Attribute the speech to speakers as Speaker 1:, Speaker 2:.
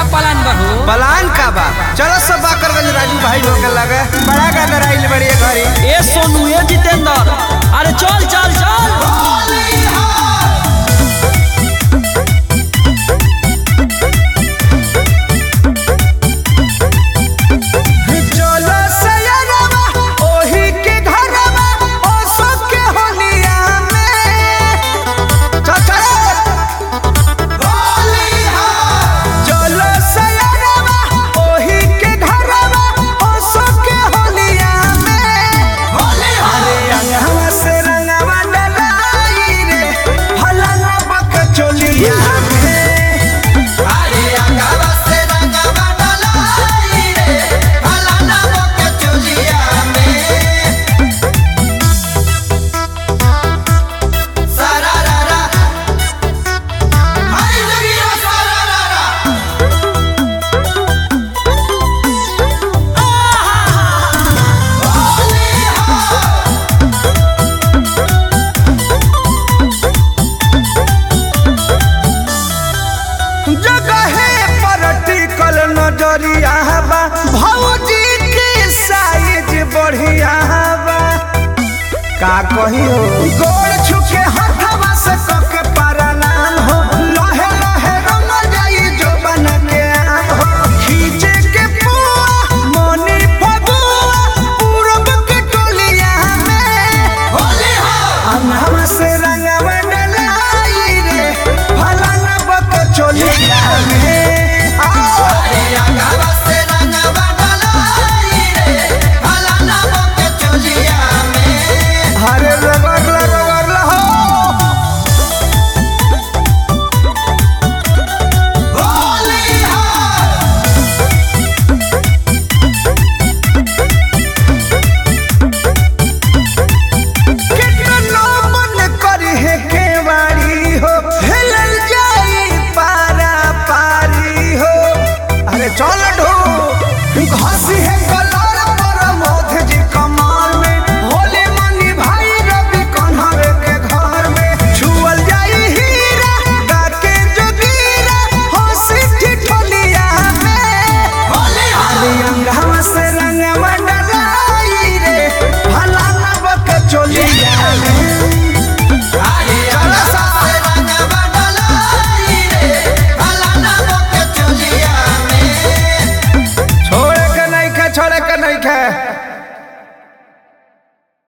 Speaker 1: plan बहू
Speaker 2: plan का बा चलो सब बाकरगंज राजू भाई लोग के लगे बड़ा गदर आइल बड़ी घरी
Speaker 1: ए सोनू ए जितेंद्र अरे चल चल चल
Speaker 2: चलो सयरवा ओही के घरवा ओ सब के होलिया में चल चल चलो सयरवा ओही के घरवा ओ सब के होलिया में अरे अंगवा से रंगवा डलाई रे फलाना बक चोलिया में
Speaker 3: अरे अंगवा से रंगवा डलाई रे फलाना बक चोलिया में सारा रा रा हाय जगिया सारा रा रा
Speaker 2: जगहे पर टिकल नजरिया बा भौजी के साइज बढ़िया बा का कहियो गोड़ छुके हथवा से कके परनाम हो लहे लहे रंग जाई जो बन के आम हो खींचे के पुआ मोनी फगुआ पूरब के टोलिया में
Speaker 3: होली हो
Speaker 2: अंगवा से रंगवा डलाई रे फलाना बक चोलिया